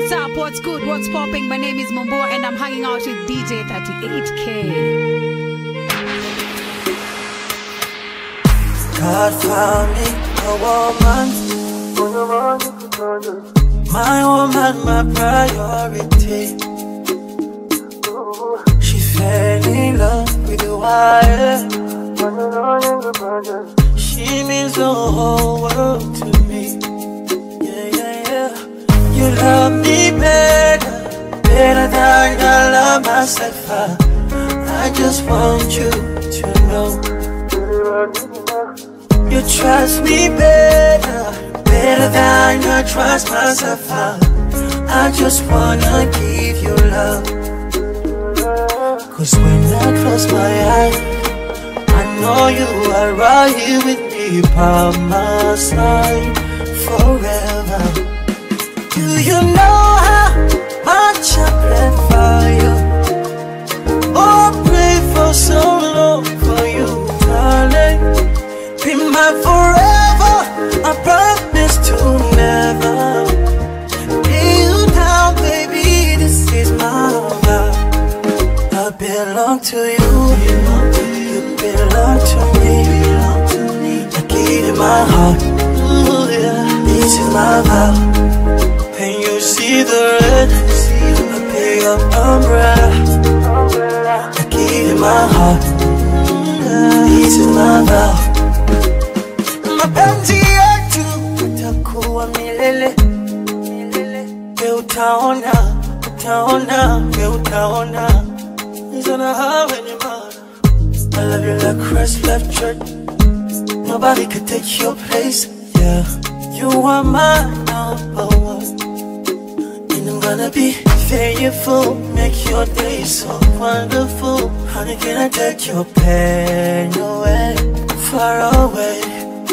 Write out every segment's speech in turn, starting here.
What's up? What's good? What's popping? My name is Mombo and I'm hanging out with DJ 38K. God found me a woman. My woman, my priority. She fell in love with the wire. She means the whole world to me. Yeah, yeah, yeah. You love me better, better than I love myself. I, I just want you to know. You trust me better, better than I trust myself. I, I just wanna give you love. Cause when I close my eyes, I know you are right here with me by my side forever. Do you know how much I pray for you? Oh, pray for so long for you, darling. Be my forever. I promise to never lay you down, baby. This is my vow. I belong to you. You belong to me. I give you my heart. Ooh, yeah. This is my vow. And you see the red. I pick up umbrella. I give you my heart. This is my vow. Mapenzi yetu utakuwa milele. We utaona, utaona, we utaona. Nizona hawe ni mana. I love you like Christ left church. Nobody could take your place. Yeah, you are my number one. And I'm gonna be faithful, make your day so wonderful. Honey, can I take your pain away, far away?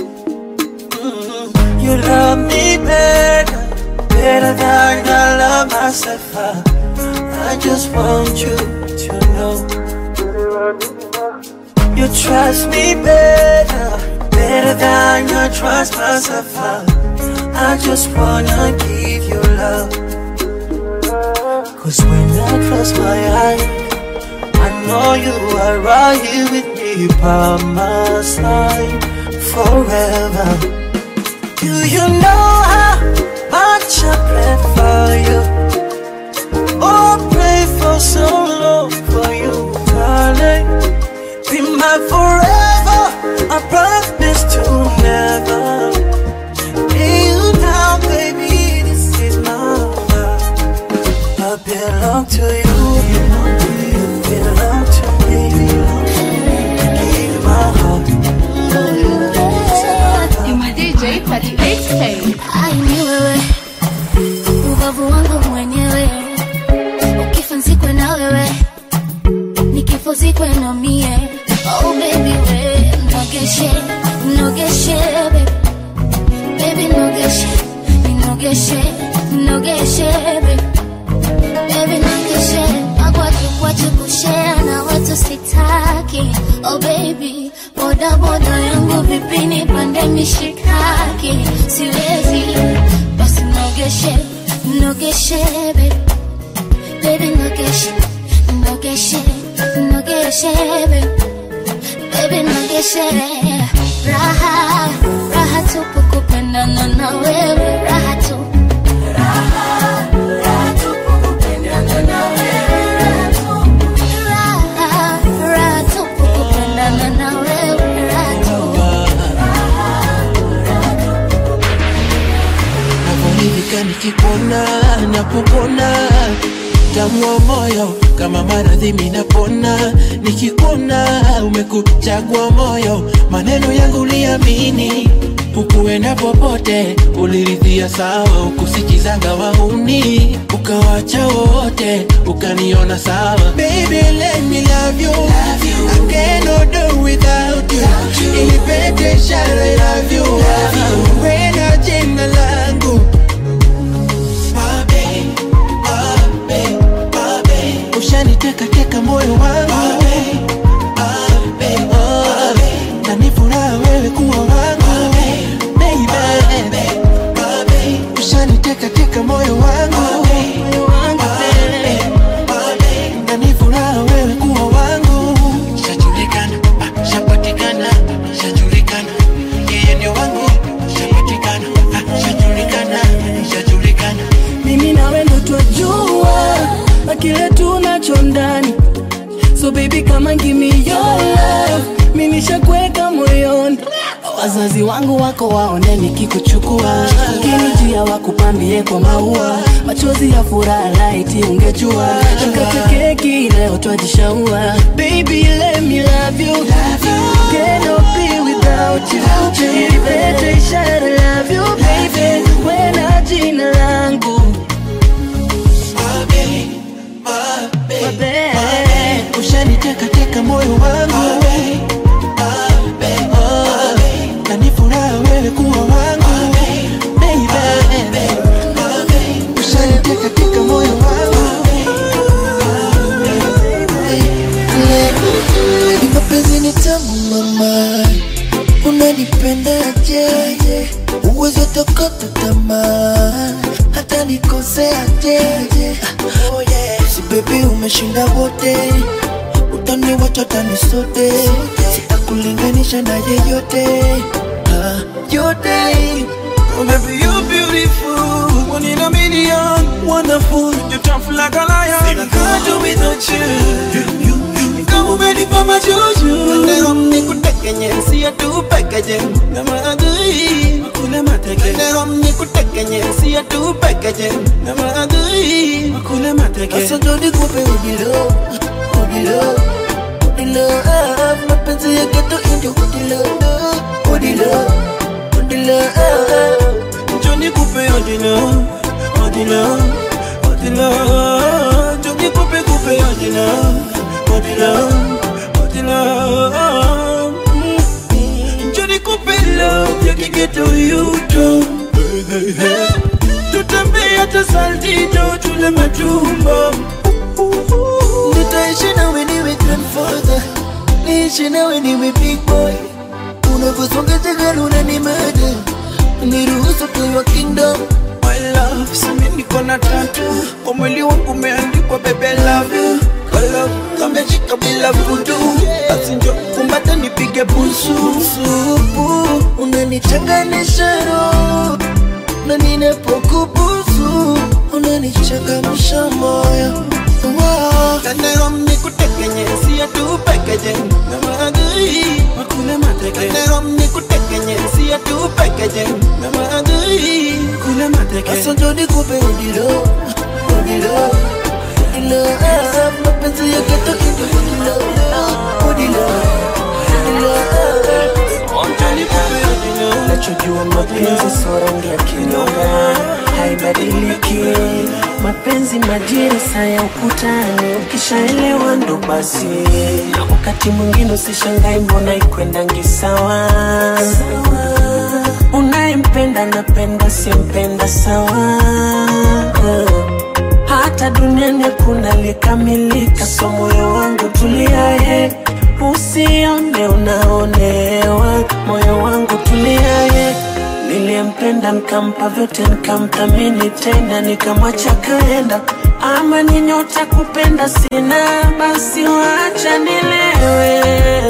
Mm, You love me better, better than I love myself. I, I just want you to know. You trust me better, better than I trust myself. I, I just wanna give you love. Cause when I close my eyes, I know you are right here with me by my side forever. Do you know how much I pray for you? Oh, pray for so long for you, darling. Be my forever. I promise to never lay you down, baby. This is my love. I belong to you. You belong to me. I give you my heart. DJ 38K. Ai ni wewe, ubavu wangu mwenyewe, ukifa nzikwe na wewe, nikifo zikwe na mie. Oh baby we, nogeshe, nogeshe baby, baby nogeshe, nogeshe, nogeshe baby, baby nogeshe, magwaju kwachu kushare na watu sitaki. Oh baby, boda boda yangu vipi nipande mishikaki, siwezi basi nogeshe, nogeshe baby, baby nogeshe, nogeshe, nogeshe baby, baby nogeshe, raha raha tupu kupendana na wewe, raha tu raha raha tupu kupendana na wewe, raha tu navyoridhika nikikuona napopona tamu wa moyo kama maradhi minapona nikikuona umekuchagua moyo maneno yangu liamini ukuenda popote uliridhia sawa ukusikizanga wauni ukawacha wote ukaniona sawa Baby, let me love you. I cannot do without you. Ilipete ishara I love you. Wena jina langu Babe, babe, babe. Ushanitekateka moyo wangu Oh, na ni furaha wewe kuwa wangu Baby, ushanitekateka moyo wangu wazazi wangu wako waone nikikuchukua kinijia wakupambie kwa maua machozi ya furaha laiti ungejua tukate keki leo twajishaua baby let me love you cannot be without you Baby, ishara love you baby wena jina langu Babe. ushanitekateka moyo wangu Oh, na ni furaha wewe kuwa wangu Baby. ushanitekateka moyo wangu Ni mapenzi ni tamu mama, unanipendaje? Uwezo tokota tamaa, hata nikoseaje? Oh yeah. Si baby umeshinda wote, utaniwacha tani sote, sitakulinganisha na yeyote ah, yote Oh baby you beautiful One in a million Wonderful You're tough like a lion I can't do without you Kama umenipa majuju Leo nikutekenye Siya tu pekeje Na maadui Makule mateke Leo nikutekenye Siya tu pekeje Na maadui Makule mateke Sasa ndo nikupe udilo, udilo, udilo ah, mapenzi ya geto indio udilo, udilo, udilo ah. Johnny Coupe Odilo Odilo Odilo Johnny Coupe Coupe Odilo Odilo Odilo Mm. Johnny Coupe love yakigeta uyuto tutembea hata saltito tule matumbo Nitaishi nawe niwe grandfather, niishi nawe niwe big boy. Unavyosonga tegala unanimada, niruhusu to your kingdom. My love, simi niko na tatu kwa mwili wangu umeandikwa bebe love you Kwa love kameshika bila vudu basi njo kumbata nipige busu Supu unanichanganisha roho, na ninapokubusu unanichangamsha moyo. Wow. Kanero nikutekenye siya tu pekeje na maadui makule mateke Kanero nikutekenye siya tu pekeje na maadui kule mateke Sasa ndo nikupe udilo, udilo, udilo ah, mapenzi ya geto indio udilo, udilo, udilo ah. Johnny Coupe Odilo nachojua mapenzi sio rangi ya kinyonga haibadiliki mapenzi majira saa ya ukutani ukishaelewa ndo basi na wakati mwingine usishangai mbona ikwendangi sawa unayempenda napenda simpenda sawa hata duniani hakuna likamilika, so moyo wangu tuliaye, usione unaonewa, moyo wangu tuliaye. Niliyempenda nikampa vyote, nikamthamini tena, nikamwacha kaenda. Ama ni nyota kupenda sina, basi wacha nilewe,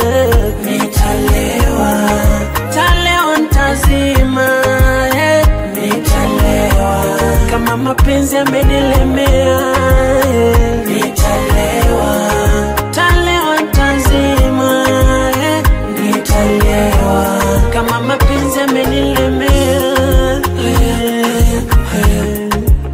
nitalewa, talewa ntazima, eh, nitalewa kama mapenzi yamenilemea, eh, nitalewa, talewa ntazima, eh, nitalewa kama mapenzi yamenilemea, eh, eh.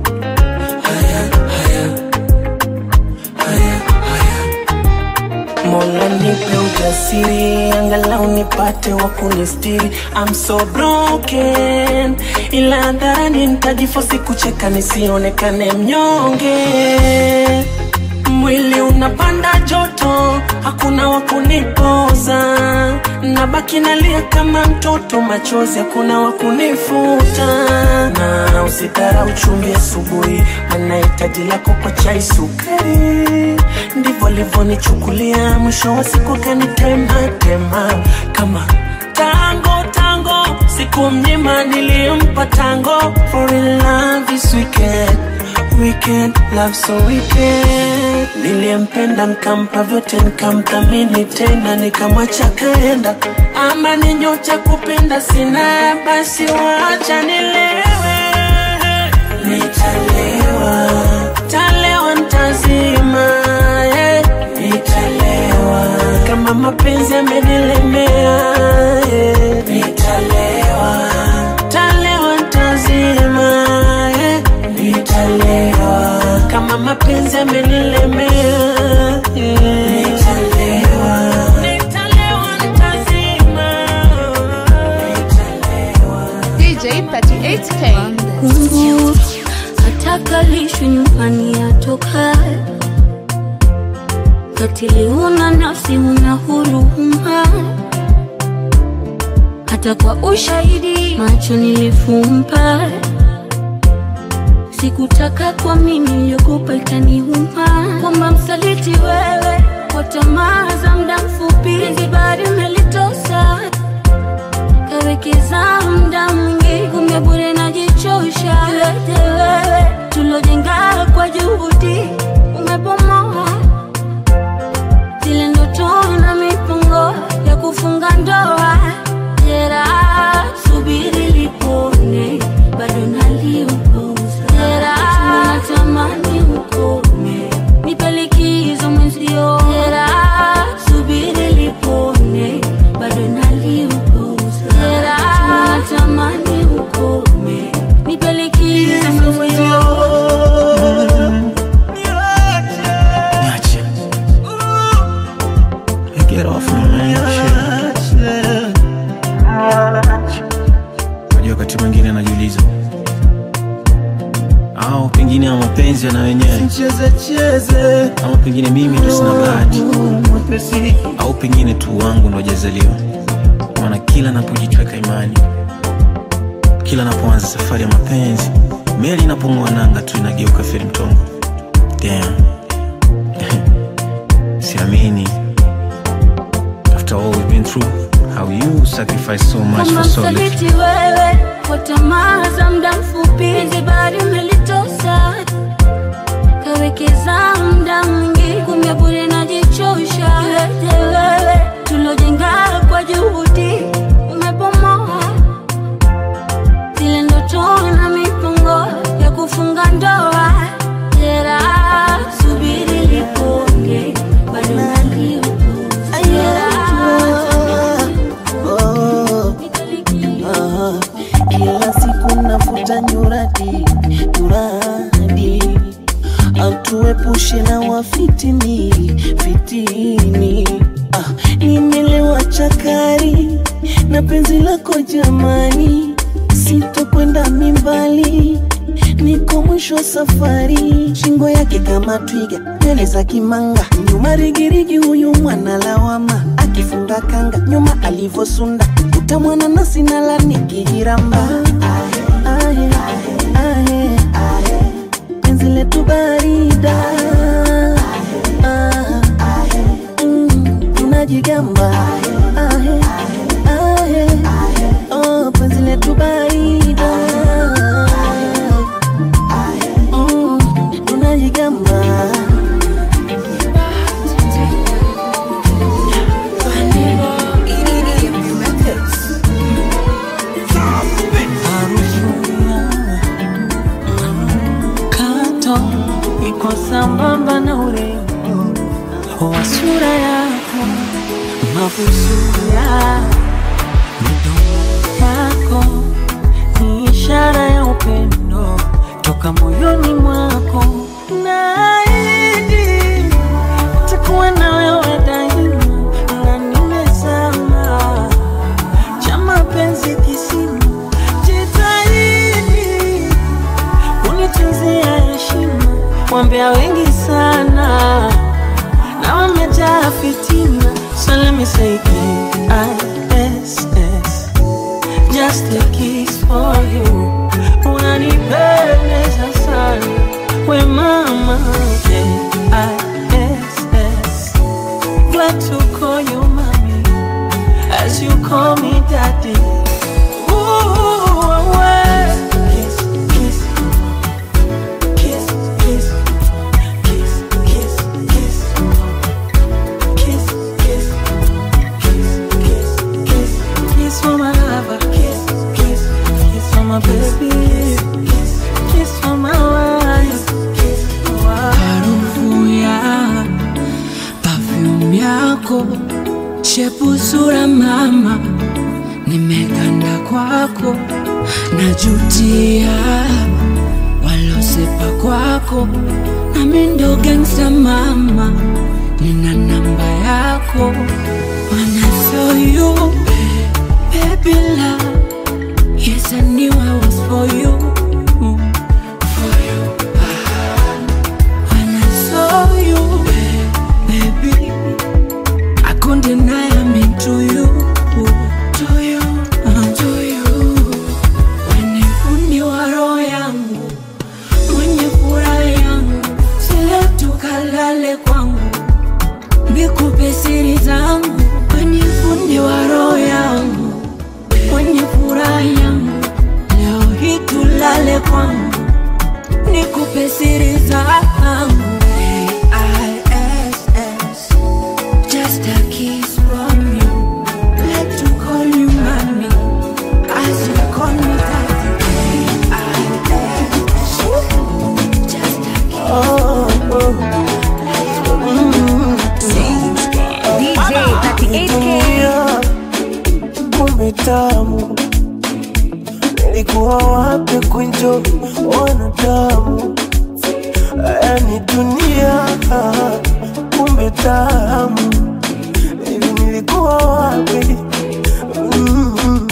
Mola nipe ujasiri, angalau nipate wa kunistiri. I'm so broken, ila hadharani nitajifosi kucheka nisionekane mnyonge. Mwili unapanda joto, hakuna wa kunipoza, nabaki nalia kama mtoto, machozi hakuna wa kunifuta. Na usidharau chumvi asubuhi, maana hitaji lako kwa chai sukari. Ndivyo alivyonichukulia, mwisho wa siku kanitema tema kama tango tango, siku mnyima nilimpa tango. For in love this weekend weekend, love so weekend. Niliyempenda nikampa vyote, nikamthamini tena, nikamwacha kaenda. Ama ni nyota kupenda sina, basi wacha nilewe, nitalewa, talewa ntazima, eh, nitalewa kama mapenzi yamenilemea, eh, nitalewa mapenzi amenilemea yeah. Nitalewa, nitalewa, nitazima. DJ 38K. kunguru atakalishwi nyumbani atoka katili huna nafsi huna huruma hata kwa ushahidi macho nilifumba sikutaka kwa mimi niliogopa itaniuma kwamba msaliti wewe kwa tamaa za muda mfupi zibari umelitosa kawekeza muda mwingi kumbe bure najichosha yote wewe tulojenga kwa juhudi umebomoa zile ndoto na mipango ya kufunga ndoa jera subiri lipone bado naliupuza jera natamani ukome nipe likizo mwenzio jera subiri lipone bado naliupuza jera natamani ukome nipe likizo mwenzio Niache. Get off my man. Shit. Unajua wakati mwingine anajiuliza au pengine ya mapenzi yana wenyewe ama pengine mimi ndo sina bahati au pengine tu wangu ndo hajazaliwa maana kila napojichweka imani kila napoanza safari ya mapenzi meli inapong'oa nanga tu inageuka feri mtongo Damn. siamini after all we've been through how you sacrifice so much kama for so little msaliti wewe kwa tamaa za muda mfupi zibari umelitosa kawekeza muda mwingi kumbe bure najichosha yote wewe tulojenga kwa juhudi umebomoa zile ndoto na mipango ya kufunga ndoa jera subiri liponge bado naliupuza jera Oh, ah, kila siku nafuta nyuradi nyuradi atuepushe na wafitini fitini ah, nimelewa chakari na penzi lako jamani sitokwenda mimbali niko mwisho wa safari shingo yake kama twiga nywele za kimanga nyuma rigirigi huyu mwana lawama akifunga kanga nyuma alivosunda utamwana nasi nala nikihiramba ahe, ahe, ahe, penzi letu barida Ah, mm, tunajigamba ahe, ahe, oh, penzi letu barida Mm, tunajigamba kato iko sambamba na urembo wa sura yako mabusuya midomo yako ni ishara ya upendo toka moyoni mwako naahidi takuwa na wewe daima na nimezama cha mapenzi kisima jitahidi unitunzia heshima wambea wengi sana na wamejaa fitina so let me say K-I-S-S just a kiss for you unanipendeza sana we mama K-I-S-S glad to call you mommy as you call me daddy Ooh, well. Kiss, kiss, kiss, kiss, kiss, kiss, kiss, kiss, kiss, kiss, kiss, kiss, kiss for my lover, kiss, kiss, kiss for my baby, kiss, kiss for my wife, kiss for my harufu ya perfume yako shepu sura mama nimeganda kwako najutia walosepa kwako na mimi ndo gangsta mama nina namba yako When I saw you baby love yes I knew I was for you for you When I saw you baby I couldn't deny I'm into you to you uh, to you When fundi wa roho yangu mwenye furaha yangu sile tukalale kwangu nikupe siri zangu kwenye fundi wa roho yangu mwenye furaha yangu leo hii tulale kwangu nikupe siri zangu A-I-S-S, just a kiss from you let to call you mommy as you call me daddy A-I-S-S, just a kiss DJ 38K. kumbe tamu nilikuwa wapi kunjo wanadamu yani dunia kumbe tamu hivi nilikuwa wapi mm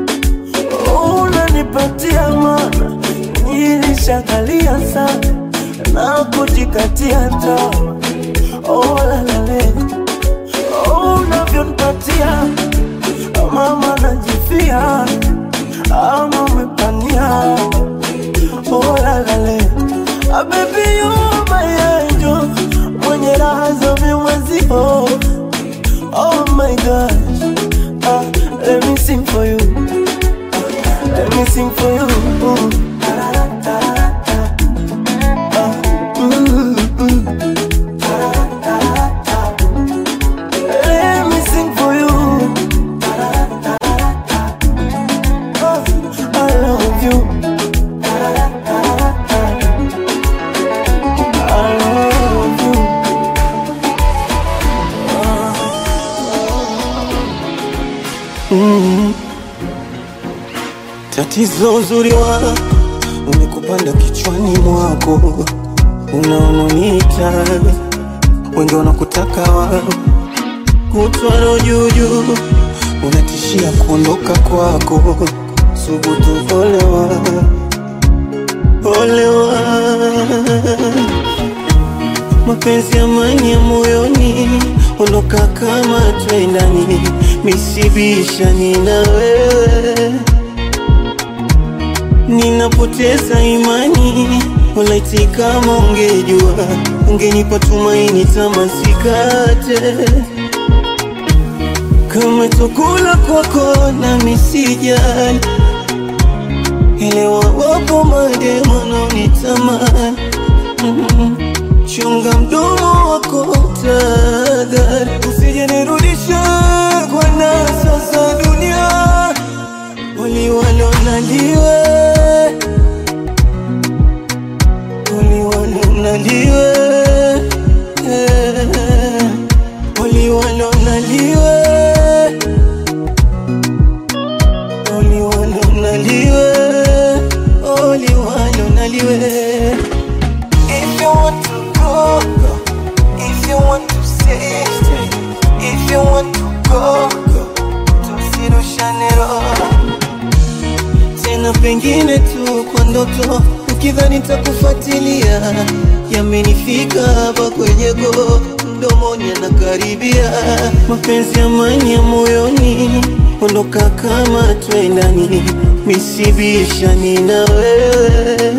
unanipatia mana nilishakalia sana na kujikatia tamaa oh, lalale oh, unavyonipatia mama najifia ama umepania oh, lalale ah, baby you my angel mwenye raha za vimwezio oh my gosh ah, let me sing for you ah, let me sing for you Ah, mm, mm. Let me sing for you. Oh, I love you. I love you. Mm. Tatizo uzuri wako umekupanda kichwani mwako, unaononiita wengi wanakutaka wao kutwaro juujuu, unatishia kuondoka kwako. Subutu, olewa, olewa. Mapenzi amani ya moyoni, ondoka kama twendani, misibishani na wewe ninapoteza imani, walaiti kama ungejua, ungenipa tumaini, tamasikate kama chakula kwako na misijali, elewa wapo mademo wanaonitamani mm. Chunga mdomo wako tadhari, usije nirudisha kwa nasa za dunia uliwalonaliwe uliwalonaliwe uliwalonaliwe uliwalonaliwe uliwalonaliwe If you want to go, go. If you want to stay, stay. If you want to go, go. Tusirushane roho tena pengine tu kwa ndoto, ukidhani takufuatilia, yamenifika hapa kwenye go mdomoni, anakaribia mapenzi amani ya moyoni, ondoka kama twendani, misibishani na wewe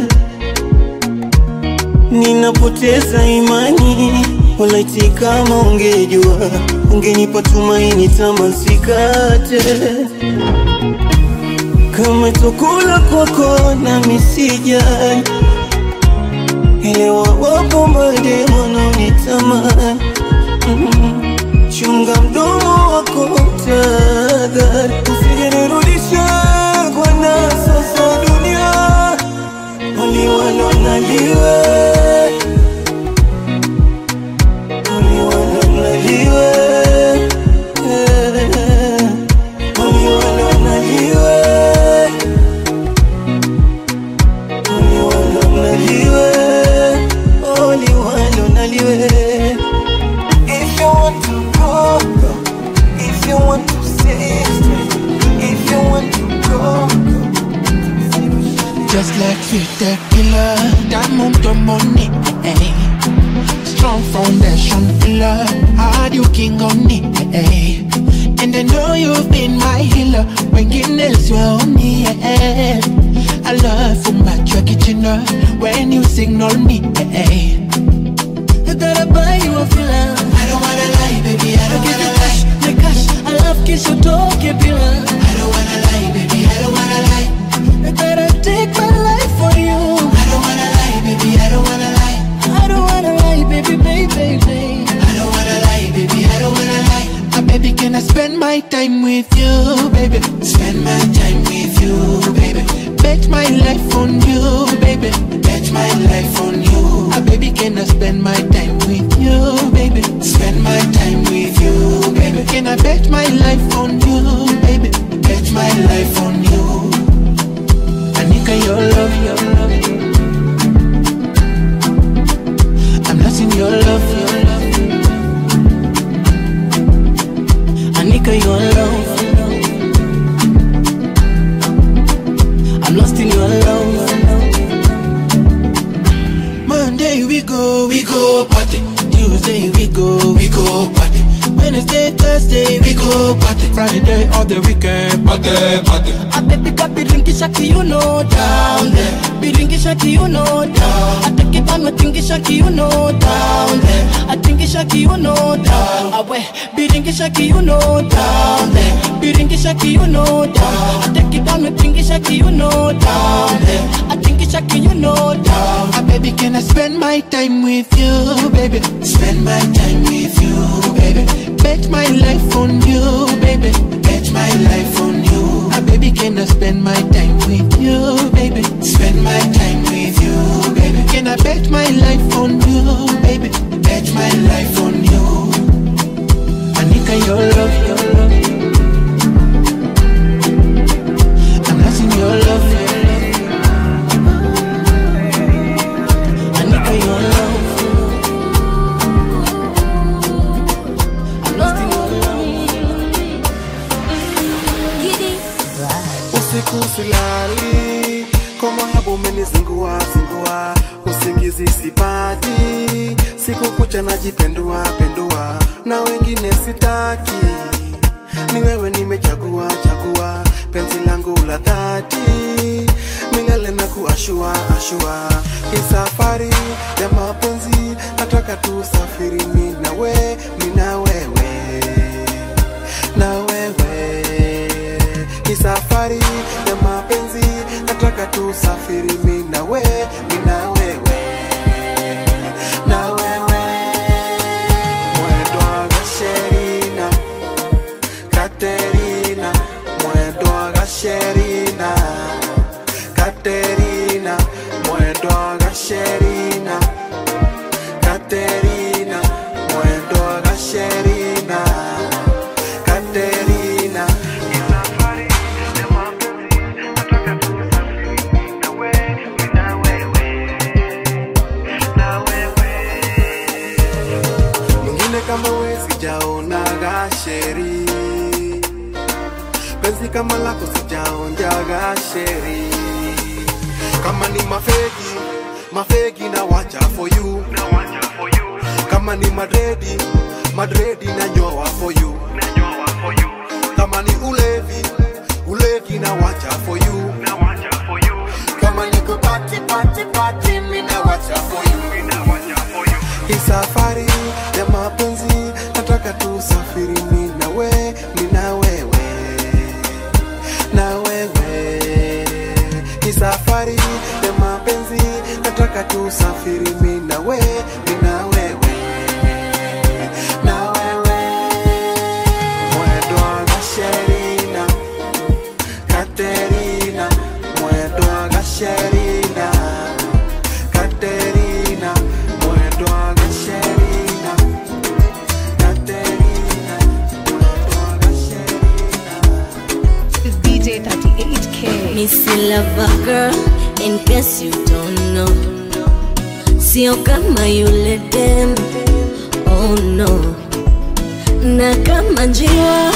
ninapoteza imani, walaiti kama ungejua, ungenipa tumaini, tamasikate kama chakula kwako na misijali, elewa wapo mademo wanaonitamani mm. Chunga mdomo wako tadhari, usije nirudisha kwa nasa za dunia uliwalonaliwe uliwalonaliwe uliwalonaliwe uliwalonaliwe uliwalonaliwe baby. If you want to go, go. If you want to stay, stay. If you want to go, go. Just like sweet tequila, diamond to money. eh. Strong foundation pillar, hard you king on it. eh. And I know you've been my healer when Guinness were on me. eh. I love for my kitchen when you signal me. eh. I gotta buy you a filler. I don't wanna lie, baby. I don't wanna lie. My gosh, I love kiss you talk a pillar. I don't wanna lie, baby. I don't wanna lie. I gotta take my life for you. I don't wanna lie, baby. I don't wanna lie. I don't wanna lie, baby, baby, baby. I don't wanna lie, baby. I don't wanna lie. Ah, baby, can I spend my time with you, baby? Spend my time with you, baby. Bet my life on you, baby. Bet my life on you. Ah, baby, can I spend my time with you, baby? Spend my time with you, baby. Can I bet my life on you, baby? Bet my life on you. Anika, your love, your love. I'm lost in your love, your love. Anika, your love. I'm lost in your love. Monday we go, we go party. Tuesday we go, we go party. Wednesday, Thursday we go party. Friday all the weekend party, party. I baby got biringisha kiuno down there. Biringisha kiuno down. I take it on tingisha kiuno down there. I tingisha kiuno down. Awe biringisha kiuno down there. Biringisha kiuno down. I take it on tingisha kiuno down there. I tingisha kiuno down. Ah, baby, can I spend my time with you, baby? Spend my time with you, baby. Bet my life on you, baby. Bet my life on you. Ah, baby, can I spend my time with you, baby? Spend my time with you, baby. Can I bet my life on you, baby? Bet my life on you. Anika, your love, your love. I'm lost in your love, your love. Anika, your love. I'm lost in your love. usiku silali koma hapo umenizingua zingua usingizi sipati siku kucha najipendua pendua na wengine sitaki ni wewe nimechagua chagua penzi langu la dhati milele na kuashua ashua hii safari ya mapenzi nataka tusafiri mi na we mi na wewe na wewe ni safari ya mapenzi nataka tusafiri mi na we mi na wewe na wewe mwendo wa gasherina katerina mwendo wa gasherina katerina mwendo wa gasherina katerina mwendo wa gasherina katerina mwingine kama we sijaonaga sheri penzi kama lako sijaonjaga sheri kama ni mafegi mafegi na wacha for you kama ni madredi madredi na nyoa for you kama ni ulevi ulevi na wacha for you kama ni kupati pati pati mi na wacha for you hii safari ya mapenzi nataka tusafiri mi na we mi na wewe na wewe hii safari ya mapenzi nataka tusafiri mi na we mi na wewe na wewe mwendo wa gasherina katerina mwendo wa gasherina katerina mwendo wa gasherina katerina mwendo wa gasherina It's DJ 38K. Missy Lover Girl, in case you don't know. sio kama yule dem oh no na kama njia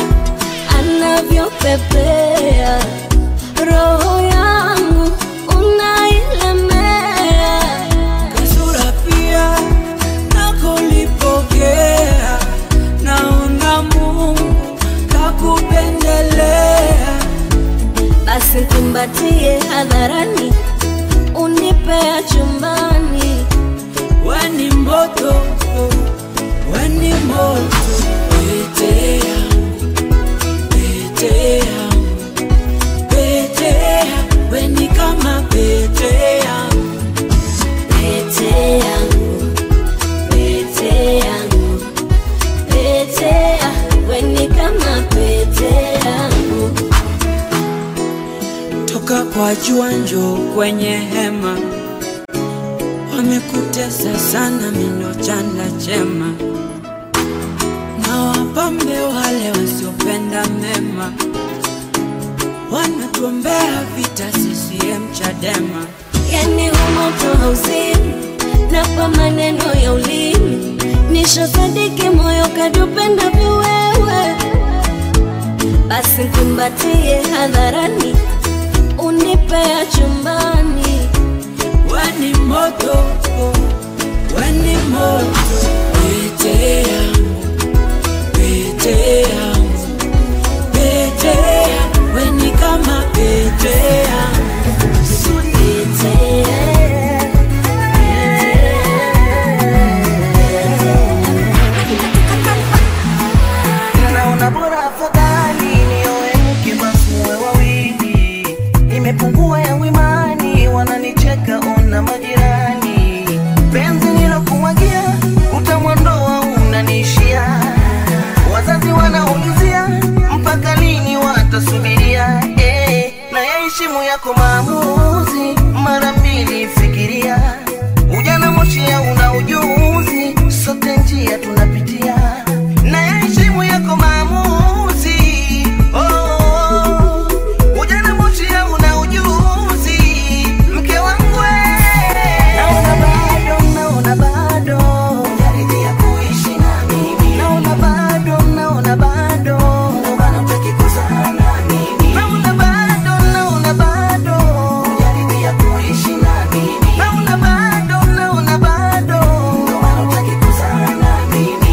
anavyopepea roho yangu unailemea kasura pia nakolipokea naona mungu kakupendelea basi kumbatie hadharani unipea chumbani weni moto weni moto pete yangu pete yangu pete yangu weni kama pete yangu pete yangu pete yangu pete ya weni kama pete yangu toka kwa jua njo kwenye hema wamekutesa sana mindo chanda chema na wapambe wale wasiopenda mema wanatuombea vita CCM Chadema yani humoto hauzimi na kwa maneno ya ulimi nishasadiki moyo kadupenda viwewe basi kumbatie hadharani unipea chumbani weni moto weni moto pete yangu pete yangu pete yangu weni kama pete yangu pete naona bora afadhali nioe mke basi muwe wawili nimepungua yangu imani wananicheka ona majirani penzi nilokumwagia utamwandoa unaniishia wazazi wanaulizia mpaka lini watasubiria eh, na yaheshimu yako maamuzi mara mbili fikiria ujana moshia una ujuzi sote njia tunapitia na yaheshimu yako maamuzi oh, oh, oh. ujana moshia una ujuzi mke wangu we. naona bado naona bado unaridhia kuishi na mimi naona bado naona bado ndio maana hutaki kuzaa na mimi naona bado naona bado unaridhia kuishi na mimi naona bado naona bado ndio maana hutaki kuzaa na mimi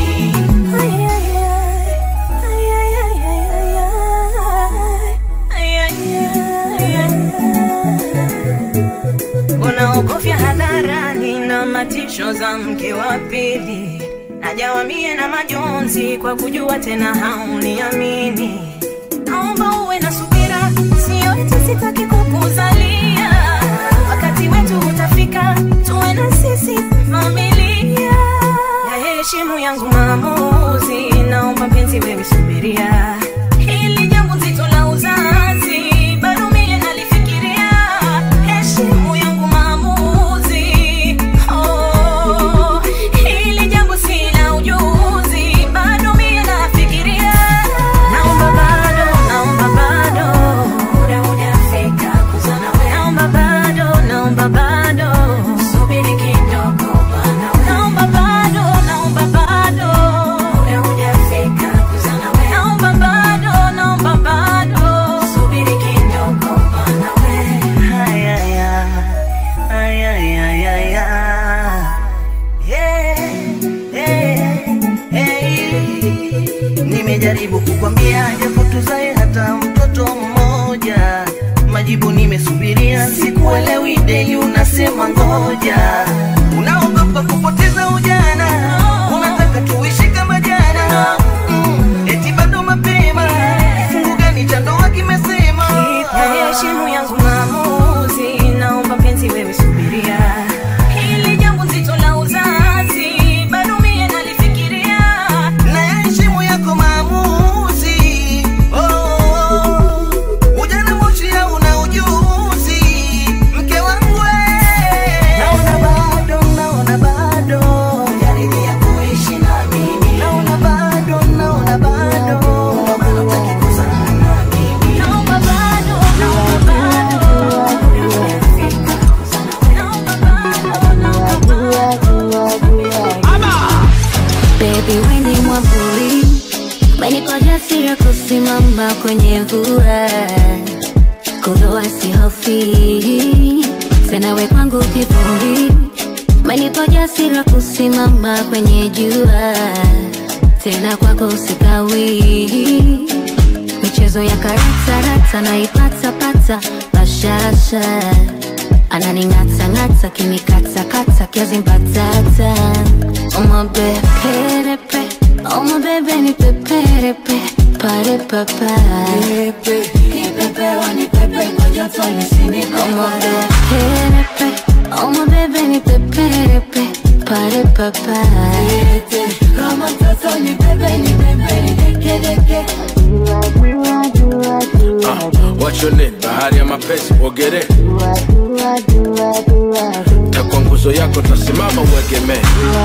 unaogofya hadharani na matisho za mke wa pili najawamie na majonzi kwa kujua tena hauniamini naomba uwe na subira sio eti sitaki kukuzalia wakati wetu utafika tuwe na sisi familia ya heshimu yangu maamuzi naomba mpenzi wewe subiria hili jambo zito la uzazi bado mie nalifikiria heshimu yangu maamuzi oh, hili jambo sina ujuzi bado mie nafikiria naomba bado naomba bado muda hujafika kuzana wewe naomba bado naomba bado subiri kidogo bana wewe naomba bado naomba bado muda hujafika kuzana wewe naomba bado naomba bado subiri kidogo bana wewe haya ya haya ya ya ya yeah, yeah, hey. nimejaribu kukwambia japo tuzae hata mtoto mmoja majibu nimesubiria sikuelewi deli unasema ngoja unaogopa kupoteza ujana unataka tuishi kama jana mm, eti bado mapema kifungu gani cha ndoa kimesema ya heshimu yangu maamuzi naomba mpenzi wewe subiria hili jambo zito la uzazi bado mie nalifikiria na yaheshimu yako maamuzi oh, oh, oh. ujana moshi hauna ujuzi mke wangu we. naona umenipa jasiri ya kusimama kwenye mvua, kudhoa sihofi tena, we kwangu kivuli. Umenipa jasiri ya kusimama kwenye jua, tena kwako sikawi. Michezo ya karatarata naipatapata, bashasha ananing'atang'ata, kinikata kiazi mbatata, omabeperepe omabebe ni peperepe pare papa kipepewa ni pepe kwa joto omabeperepe omabebe ni peperepe pare papa kama mtoto ni bebe ni bebe ni dekedeke Uh, what's your name? Bahari ya mapenzi uogere takwa nguzo yako tasimama uegemee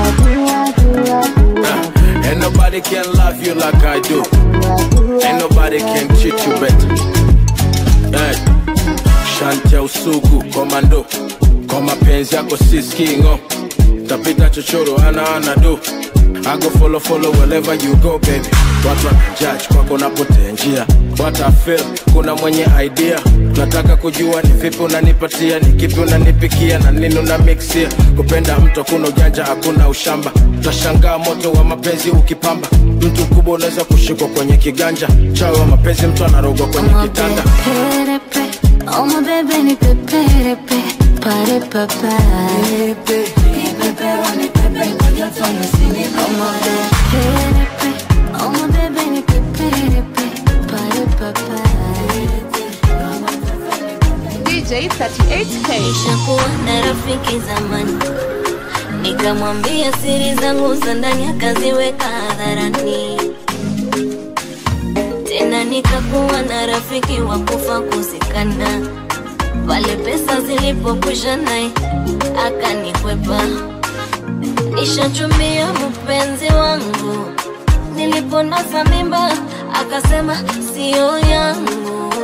uh, ain't nobody can love you like I do ain't nobody can treat you better hey. shanti ya usugu komando kwa mapenzi yako siskingo tapita chochoro ana ana do I go follow follow wherever you go baby watu wanajudge kwako napotea njia what I feel kuna mwenye idea nataka kujua ni vipi unanipatia ni kipi unanipikia na nini una mixia kupenda mtu kuna ujanja hakuna ushamba utashangaa moto wa mapenzi ukipamba mtu mkubwa unaweza kushikwa kwenye kiganja chawi wa mapenzi mtu anarogwa kwenye kitanda Perepe, oh my baby ni peperepe, pare papa. Kipepewa ni pepe kwa joto nisini Oh my perepe, oh my baby ni peperepe, pare papa. DJ 38K. Nishakuwa na rafiki zamani, nikamwambia siri zangu za ndani, akaziweka hadharani. Tena nikakuwa na rafiki wa kufa kuzikana, pale pesa zilipokwisha naye akanikwepa. Nishachumbia mpenzi wangu, niliponaza mimba akasema sio yangu.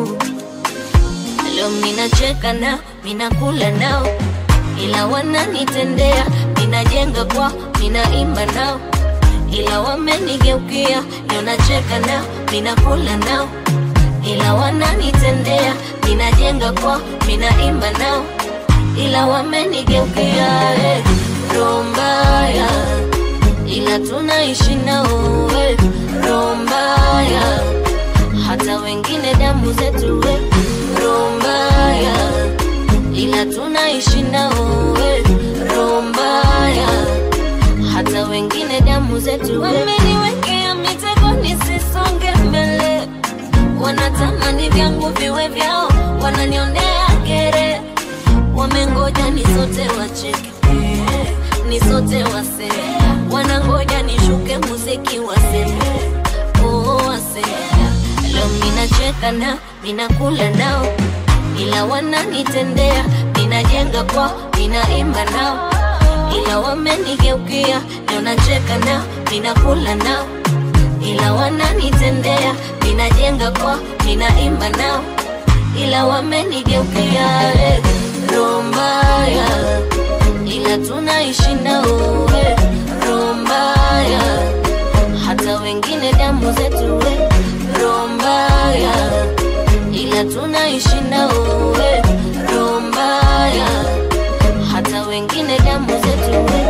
Leo minacheka nao, minakula nao, ila wananitendea. Minajenga kwao, minaimba nao, ila wamenigeukia. Leo nacheka nao, minakula nao, ila wananitendea. Minajenga kwao, minaimba nao, ila wamenigeukia. Eh, roho mbaya, ila tunaishi nao. Eh, roho mbaya, hata wengine damu zetu we roho mbaya, ila tunaishi nao we roho mbaya, hata wengine damu zetu we. Wameniwekea mitego nisisonge mbele, wanatamani vyangu viwe vyao, wananionea kere, wamengoja nisote wacheke ni sote wase wanangoja nishuke muziki wase oh, wase leo minacheka nao minakula nao ila wananitendea minajenga kwao minaimba nao ila wamenigeukia leo nacheka nao minakula nao ila wananitendea minajenga kwao minaimba nao ila wamenigeukia eh, roho mbaya ila tunaishi nao we roho mbaya, hata wengine damu zetu we roho mbaya, ila tunaishi nao we roho mbaya, hata wengine damu zetu we.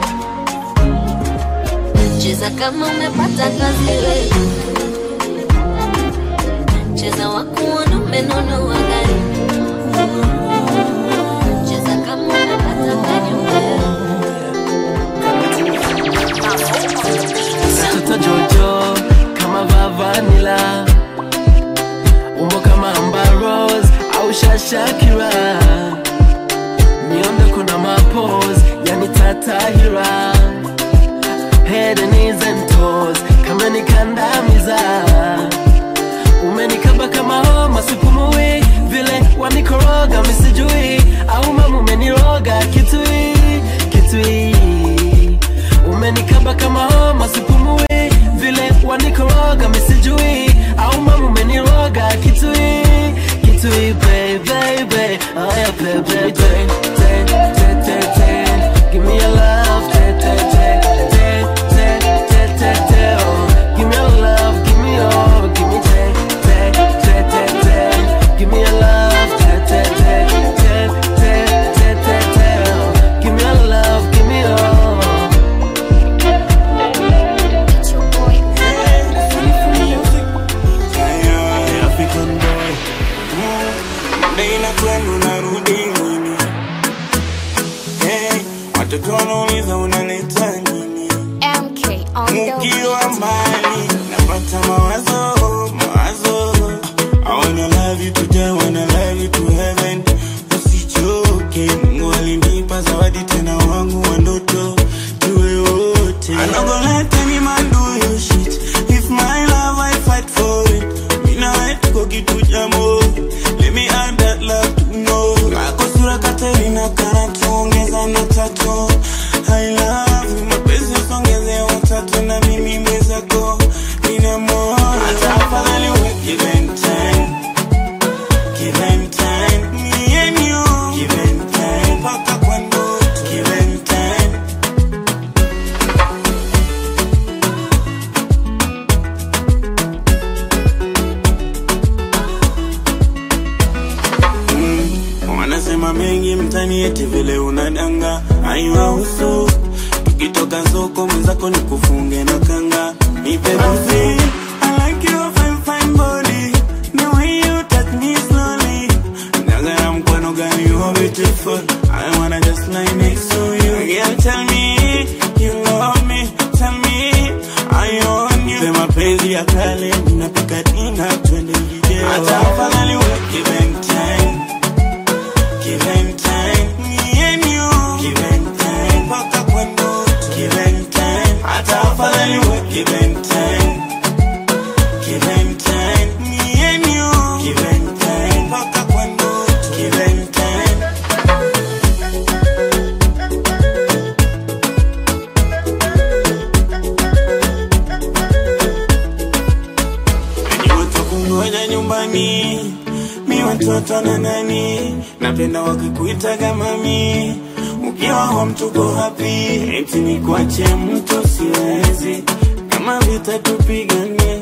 Cheza kama umepata kazi we, cheza wakuona umenunua gari cheza kama umepata gari we. Mtoto Jojo kama Vavanila, umbo kama Amber Rose au Shashakira, miondoko na mapose yani Tatahira, head and knees and toes kama nikandamiza, umenikaba kama homa sipumui, vile wanikoroga misijui, au mama umeniroga kitui kitui umenikaba kama homa sipumui, vile wanikoroga misijui, au mama umeniroga kitui kitui, baby baby, aya baby baby, ten ten ten ten, give me your love, ten watoto wanauliza unaleta nini MK on the ukiwa mbali napata mawazo mawazo I wanna love you today, wanna love you to heaven usichoke mungu alinipa zawadi tena wangu wa ndoto tuwe wote I'm not gonna let any man do you shit if my love I fight for it mina wetuko kitu jambo let me add that love to know kako sura Katerina kana tuongeza na tatu I love you mapenzi usongeze watatu na mimi mwenzako nina moyo hata afadhali uwe given time given time me and you given time mpaka kwa ndoto given time Mm, wanasema mengi mtani eti vile unadanga aiwahusu tukitoka soko mwenzako ni kufunge na kanga nipe buzi I like your fine fine body the way you touch me slowly Nagara mkono gani you are beautiful I wanna just lie next to you Girl tell me you love me tell me I own you Sema mapenzi ya kale ninapika dina twende video hata afadhali uwe given time given time me and you given time mpaka kwa ndoto given time hata afadhali uwe given time given time me and you given time mpaka kwa ndoto given time Wenye watu kungoja nyumbani mi watoto na nani napenda wakikuitaga mami ukiwa home tuko happy eti ni kuache mtu siwezi kama vita tupigane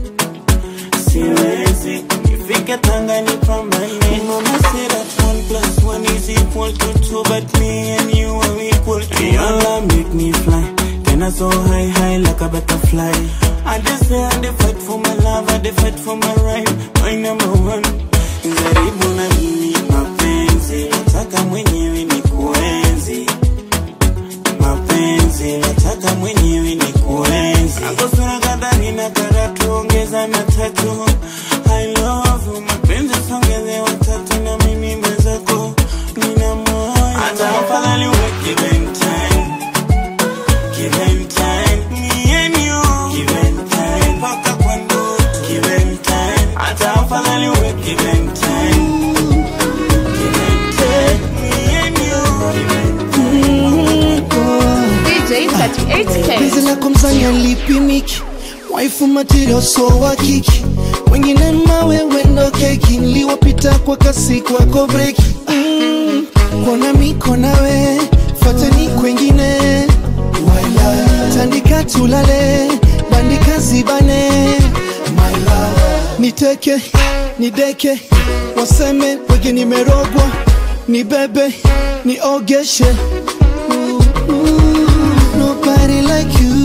siwezi nifike tanga nipambane mama said that one plus one is equal to two but me and you are equal to your love make me fly tena so high high like a butterfly I just say I dey fight for my love I dey fight for my right my number one jaribu na mimi mapenzi nataka mwenyewe ni kuenzi mapenzi nataka mwenyewe ni kuenzi akosura kadhani na karatu ongeza na tatu I love you mapenzi songeze watatu na mimi mwenzako nina moyo hata afadhali uwe given time given time me and you given time mpaka kwa ndoto given time hata afadhali uwe given time given time me and you given DJ 38K. Penzi lako mzanya lipimiki waifu material so wa kiki wengine mawe wendo keki niliwapita kwa kasi kwako breki mm, kona miko nawe fateni kwengine Waila. tandika tulale bandika zibane My love. niteke nideke waseme wege nimerogwa nibebe niogeshe Ooh, ooh, nobody like you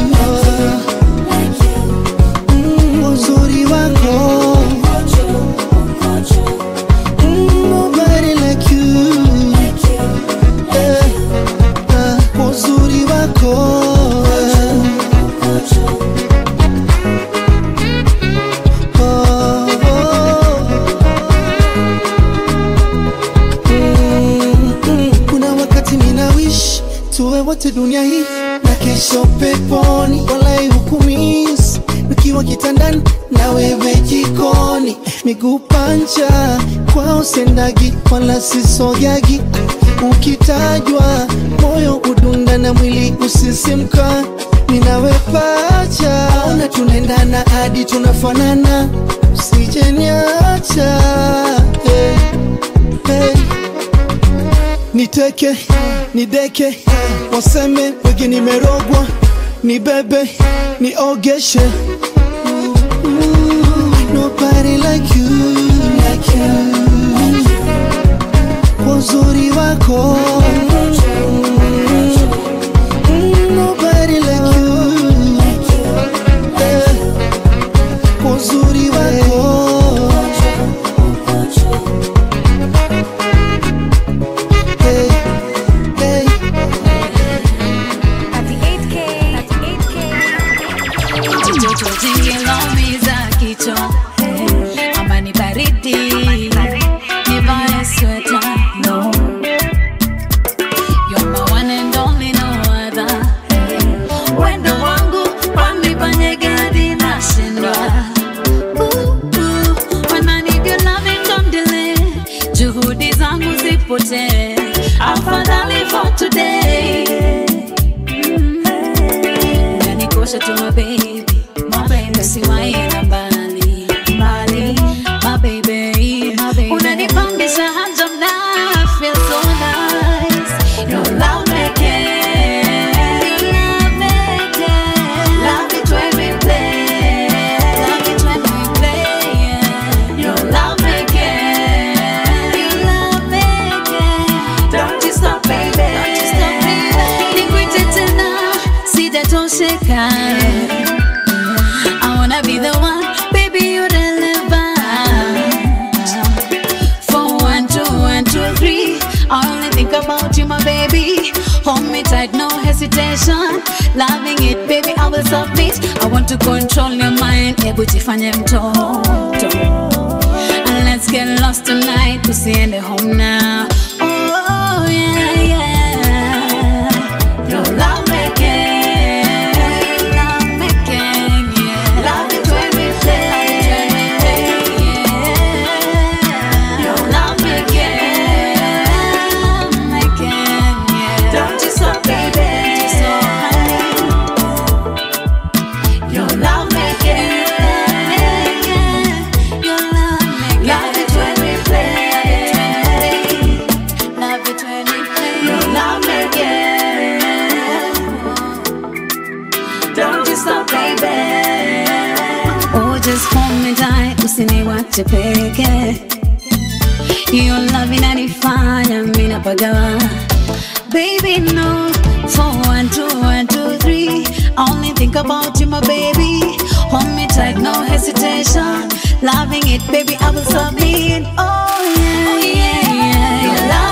Mm, uzuri wako Mm, nobody like you Eh, ah, uzuri wako Oh, oh. Mm, mm. kuna wakati mina wish tuwe wote dunia hii na kesho peponi walai hukumis nikiwa kitandani na wewe jikoni miguu pancha kwao sendagi wala sisogagi ukitajwa moyo udunda na mwili usisimka ninawe pacha ona tunaendana hadi tunafanana usijeniacha hey, hey niteke nideke waseme wege nimerogwa nibebe niogeshe Ooh, nobody like you, like you. kwa uzuri wako Mm, nobody like you. Eh, kwa uzuri wako Hey, hey, umeshika I wanna be the one, baby you deliver For one, two, one, two, three I only think about you my baby Hold me tight, no hesitation Loving it, baby, I will submit I want to control your mind Ebu jifanye mtoto And let's get lost tonight Tusiende home now Oh, yeah, yeah Your love making Love making, yeah Love it when we play yeah. Your love making making, yeah Don't you stop, baby Your love making Your love making Love it when we play Love it when we play Your love making Don't you stop, baby Oh, just hold me tight Usiniwache peke Your love inanifanya mimi napagawa Baby, no. For one, two, one, two, three. I only think about you, my baby. Hold me tight, no hesitation. Loving it, baby, I will submit. Oh, yeah, yeah, yeah. Your love